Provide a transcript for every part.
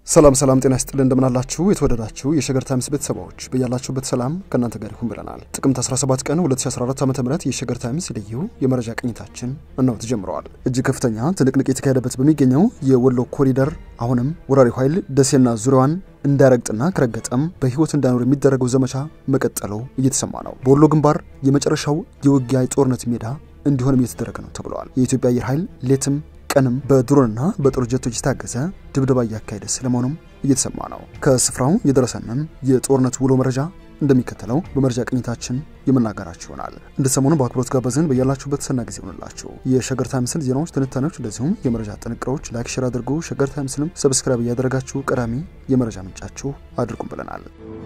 ሰላም ሰላም፣ ጤና ይስጥልን እንደምናላችሁ የተወደዳችሁ የሸገር ታይምስ ቤተሰቦች በያላችሁበት ሰላም ከእናንተ ጋር ይሁን ብለናል። ጥቅምት 17 ቀን 2014 ዓ ም የሸገር ታይምስ ልዩ የመረጃ ቅኝታችን እነሆ ተጀምረዋል። እጅግ ከፍተኛ ትንቅንቅ የተካሄደበት በሚገኘው የወሎ ኮሪደር አሁንም ወራሪው ኃይል ደሴና ዙሪያዋን እንዳይረግጥና ከረገጠም በህይወት እንዳይኖር የሚደረገው ዘመቻ መቀጠሉ እየተሰማ ነው። በወሎ ግንባር የመጨረሻው የውጊያ የጦርነት ሜዳ እንዲሆንም እየተደረገ ነው ተብለዋል። የኢትዮጵያ አየር ኃይል ሌትም ቀንም በድሮንና በጦር ጀቶች የታገዘ ድብደባ እያካሄደ ስለመሆኑም እየተሰማ ነው። ከስፍራው የደረሰንን የጦርነት ውሎ መረጃ እንደሚከተለው በመረጃ ቅኝታችን የምናገራችሁ ይሆናል። እንደ ሰሞኑ በአክብሮት ጋበዝን። በያላችሁበት ሰና ጊዜ ሆንላችሁ። የሸገር ታይምስን ዜናዎች፣ ትንታኔዎች እንደዚሁም የመረጃ ጥንቅሮች ላይክ፣ ሼር አድርጉ። ሸገር ታይምስንም ሰብስክራይብ እያደረጋችሁ ቀዳሚ የመረጃ ምንጫችሁ አድርጉም ብለናል።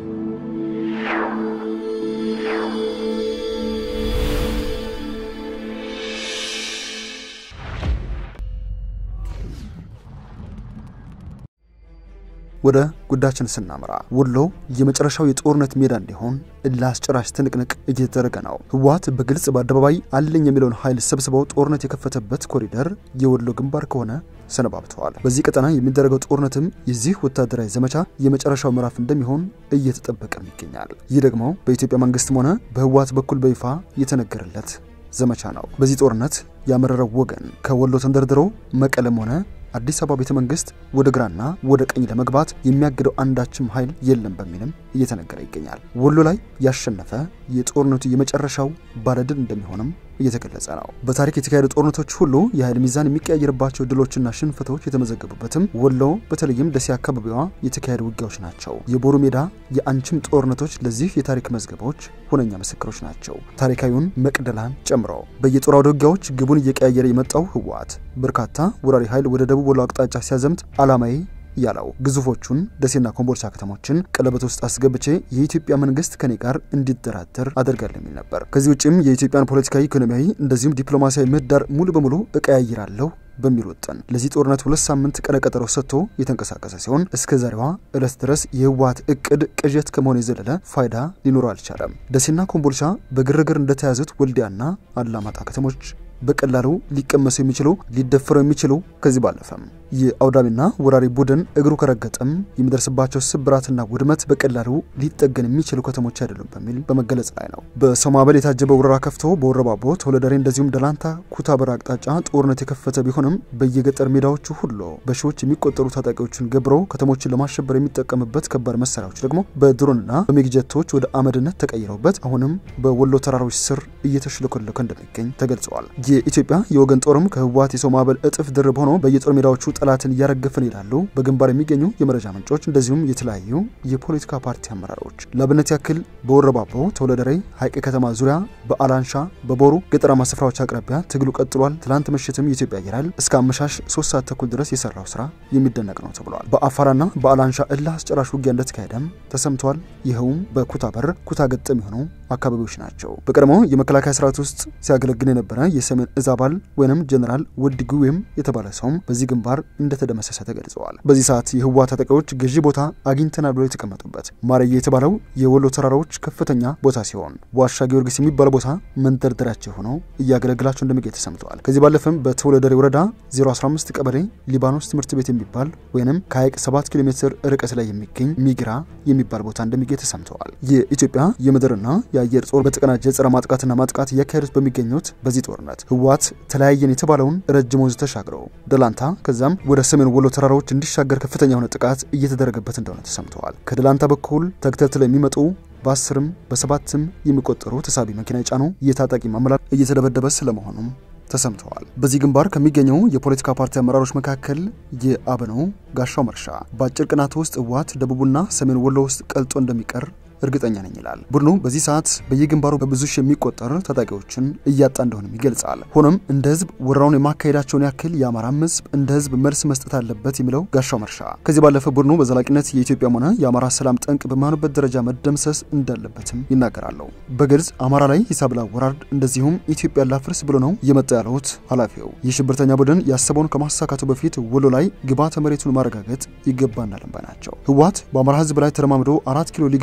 ወደ ጉዳያችን ስናመራ ወሎ የመጨረሻው የጦርነት ሜዳ እንዲሆን ለአስጨራሽ ትንቅንቅ እየተደረገ ነው። ህወሓት በግልጽ በአደባባይ አለኝ የሚለውን ኃይል ሰብስበው ጦርነት የከፈተበት ኮሪደር የወሎ ግንባር ከሆነ ሰነባብተዋል። በዚህ ቀጠና የሚደረገው ጦርነትም የዚህ ወታደራዊ ዘመቻ የመጨረሻው ምዕራፍ እንደሚሆን እየተጠበቀም ይገኛል። ይህ ደግሞ በኢትዮጵያ መንግስትም ሆነ በህወሓት በኩል በይፋ የተነገረለት ዘመቻ ነው። በዚህ ጦርነት ያመረረው ወገን ከወሎ ተንደርድሮ መቀለም ሆነ አዲስ አበባ ቤተ መንግስት ወደ ግራና ወደ ቀኝ ለመግባት የሚያግደው አንዳችም ኃይል የለም በሚልም እየተነገረ ይገኛል። ወሎ ላይ ያሸነፈ የጦርነቱ የመጨረሻው ባለድል እንደሚሆንም እየተገለጸ ነው። በታሪክ የተካሄዱ ጦርነቶች ሁሉ የኃይል ሚዛን የሚቀያየርባቸው ድሎችና ሽንፈቶች የተመዘገቡበትም ወሎ በተለይም ደሴ አካባቢዋ የተካሄዱ ውጊያዎች ናቸው። የቦሩ ሜዳ የአንችም ጦርነቶች ለዚህ የታሪክ መዝገቦች ሁነኛ ምስክሮች ናቸው። ታሪካዊውን መቅደላን ጨምሮ በየጦር አውደ ውጊያዎች ግቡን እየቀያየረ የመጣው ህወሓት በርካታ ወራሪ ኃይል ወደ ደቡብ ወሎ አቅጣጫ ሲያዘምት ዓላማዬ ያለው ግዙፎቹን ደሴና ኮምቦልቻ ከተሞችን ቀለበት ውስጥ አስገብቼ የኢትዮጵያ መንግስት ከኔ ጋር እንዲደራደር አደርጋለሁ የሚል ነበር። ከዚህ ውጭም የኢትዮጵያን ፖለቲካዊ፣ ኢኮኖሚያዊ እንደዚሁም ዲፕሎማሲያዊ ምህዳር ሙሉ በሙሉ እቀያይራለሁ በሚል ወጥን ለዚህ ጦርነት ሁለት ሳምንት ቀነ ቀጠሮ ሰጥቶ የተንቀሳቀሰ ሲሆን እስከ ዛሬዋ ዕለት ድረስ የህወሓት እቅድ ቅዠት ከመሆን የዘለለ ፋይዳ ሊኖረው አልቻለም። ደሴና ኮምቦልቻ በግርግር እንደተያዙት ወልዲያና አላማጣ ከተሞች በቀላሉ ሊቀመሱ የሚችሉ ሊደፈሩ የሚችሉ ከዚህ ባለፈም የአውዳሚና ወራሪ ቡድን እግሩ ከረገጠም የሚደርስባቸው ስብራትና ውድመት በቀላሉ ሊጠገን የሚችሉ ከተሞች አይደሉም በሚል በመገለጽ ላይ ነው። በሰው ማዕበል የታጀበ ወረራ ከፍቶ በወረባቦ ተወለደሬ፣ እንደዚሁም ደላንታ ኩታበር አቅጣጫ ጦርነት የከፈተ ቢሆንም በየገጠር ሜዳዎቹ ሁሉ በሺዎች የሚቆጠሩ ታጣቂዎችን ገብሮ ከተሞችን ለማሸበር የሚጠቀምበት ከባድ መሳሪያዎች ደግሞ በድሮንና በሜግጀቶች ወደ አመድነት ተቀይረውበት አሁንም በወሎ ተራሮች ስር እየተሽለኮለከ እንደሚገኝ ተገልጸዋል። የኢትዮጵያ የወገን ጦርም ከህወሓት የሰው ማዕበል እጥፍ ድርብ ሆኖ በየጦር ሜዳዎቹ ጠላትን እያረገፍን ይላሉ በግንባር የሚገኙ የመረጃ ምንጮች እንደዚሁም የተለያዩ የፖለቲካ ፓርቲ አመራሮች። ለአብነት ያክል በወረባቦ ተወለደሬ፣ ሐይቅ ከተማ ዙሪያ፣ በአላንሻ፣ በቦሩ ገጠራማ ስፍራዎች አቅራቢያ ትግሉ ቀጥሏል። ትላንት ምሽትም የኢትዮጵያ አየር ኃይል እስከ አመሻሽ ሶስት ሰዓት ተኩል ድረስ የሰራው ስራ የሚደነቅ ነው ተብሏል። በአፋራና በአላንሻ እልህ አስጨራሽ ውጊያ እንደተካሄደም ተሰምቷል። ይኸውም በኩታ በር ኩታ ገጠም የሆኑ አካባቢዎች ናቸው። በቀድሞ የመከላከያ ስርዓት ውስጥ ሲያገለግል የነበረ የሰሜን እዝ አባል ወይም ጀኔራል ወዲ ጉዌም የተባለ ሰውም በዚህ ግንባር እንደተደመሰሰ ተገልጸዋል። በዚህ ሰዓት የህወሓት ታጣቂዎች ገዢ ቦታ አግኝተናል ብለው የተቀመጡበት ማረዬ የተባለው የወሎ ተራራዎች ከፍተኛ ቦታ ሲሆን ዋሻ ጊዮርጊስ የሚባል ቦታ መንደርደሪያቸው ሆነው እያገለግላቸው እንደሚገኝ ተሰምተዋል። ከዚህ ባለፈም በተወለደሬ ወረዳ 015 ቀበሌ ሊባኖስ ትምህርት ቤት የሚባል ወይም ከሀይቅ 7 ኪሎ ሜትር ርቀት ላይ የሚገኝ ሚግራ የሚባል ቦታ እንደሚገኝ ተሰምተዋል። የኢትዮጵያ የምድርና የአየር ጦር በተቀናጀ ጸረ ማጥቃትና ማጥቃት እያካሄዱት በሚገኙት በዚህ ጦርነት ህወሓት ተለያየን የተባለውን ረጅም ወንዝ ተሻግረው ደላንታ ከዛም ወደ ሰሜን ወሎ ተራራዎች እንዲሻገር ከፍተኛ የሆነ ጥቃት እየተደረገበት እንደሆነ ተሰምተዋል። ከደላንታ በኩል ተከታትለው የሚመጡ በአስርም በሰባትም የሚቆጠሩ ተሳቢ መኪና የጫኑ የታጣቂ ማመላል እየተደበደበ ስለመሆኑም ተሰምተዋል። በዚህ ግንባር ከሚገኘው የፖለቲካ ፓርቲ አመራሮች መካከል የአብነው ጋሻው መርሻ በአጭር ቀናት ውስጥ ህወሓት ደቡብና ሰሜን ወሎ ውስጥ ቀልጦ እንደሚቀር እርግጠኛ ነኝ ይላል። ቡድኑ በዚህ ሰዓት በየግንባሩ በብዙ ሺህ የሚቆጠር ታጣቂዎችን እያጣ እንደሆነም ይገልጻል። ሆኖም እንደ ህዝብ ወረራውን የማካሄዳቸውን ያክል የአማራም ህዝብ እንደ ህዝብ መልስ መስጠት አለበት የሚለው ጋሻው መርሻ ከዚህ ባለፈ ቡድኑ በዘላቂነት የኢትዮጵያም ሆነ የአማራ ሰላም ጠንቅ በማይሆንበት ደረጃ መደምሰስ እንዳለበትም ይናገራሉ። በግልጽ አማራ ላይ ሂሳብ ላወራርድ እንደዚሁም ኢትዮጵያ ላፍርስ ብሎ ነው የመጣ ያሉት ኃላፊው የሽብርተኛ ቡድን ያሰበውን ከማሳካቱ በፊት ወሎ ላይ ግብዓተ መሬቱን ማረጋገጥ ይገባናል ባይ ናቸው። ህወሓት በአማራ ህዝብ ላይ ተረማምዶ አራት ኪሎ ሊገባና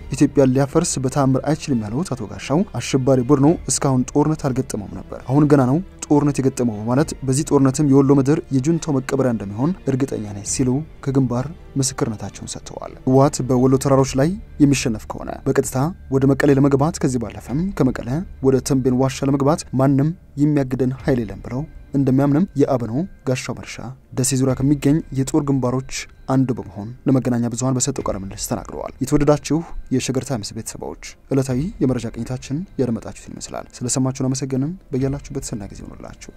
ኢትዮጵያን ሊያፈርስ በተአምር አይችልም ያሉት አቶ ጋሻው አሸባሪ ቡድኑ እስካሁን ጦርነት አልገጠመውም ነበር፣ አሁን ገና ነው ጦርነት የገጠመው በማለት በዚህ ጦርነትም የወሎ ምድር የጁንታው መቀበሪያ እንደሚሆን እርግጠኛ ነኝ ሲሉ ከግንባር ምስክርነታቸውን ሰጥተዋል። ህወሓት በወሎ ተራሮች ላይ የሚሸነፍ ከሆነ በቀጥታ ወደ መቀሌ ለመግባት ከዚህ ባለፈም ከመቀለ ወደ ተንቤን ዋሻ ለመግባት ማንም የሚያግደን ኃይል የለም ብለው እንደሚያምንም የአብኖ ጋሻው መርሻ ደሴ ዙሪያ ከሚገኝ የጦር ግንባሮች አንዱ በመሆን ለመገናኛ ብዙኃን በሰጠው ቃለ ምልልስ ተናግረዋል። የተወደዳችሁ የሸገር ታይምስ ቤተሰቦች ዕለታዊ የመረጃ ቅኝታችን ያደመጣችሁትን ይመስላል። ስለሰማችሁን አመሰገንን። በያላችሁበት ሰናይ ጊዜ ይሆንላችሁ።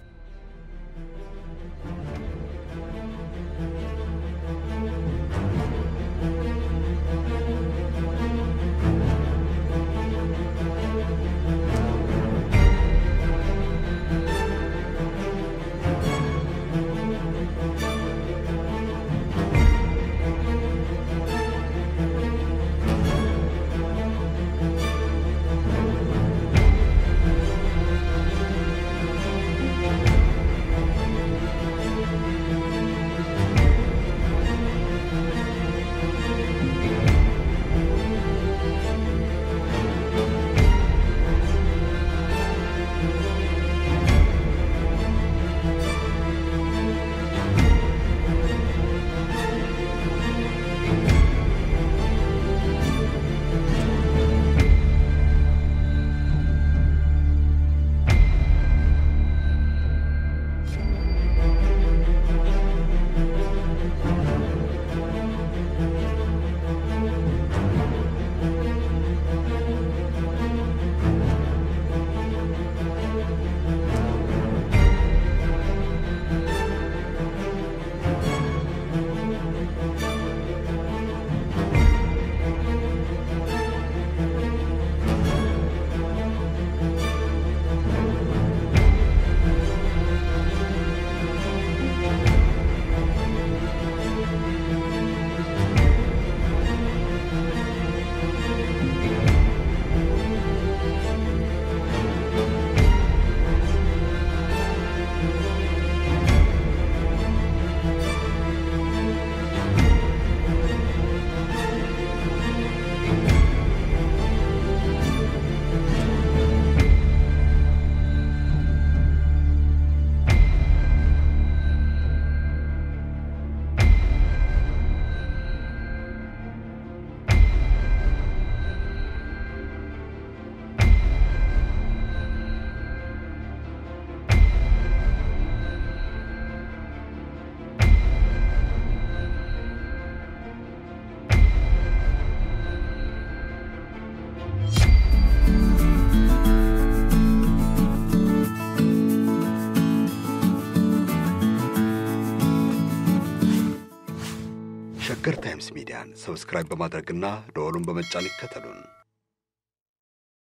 ሸገር ታይምስ ሚዲያን ሰብስክራይብ በማድረግና ደወሉን በመጫን ይከተሉን።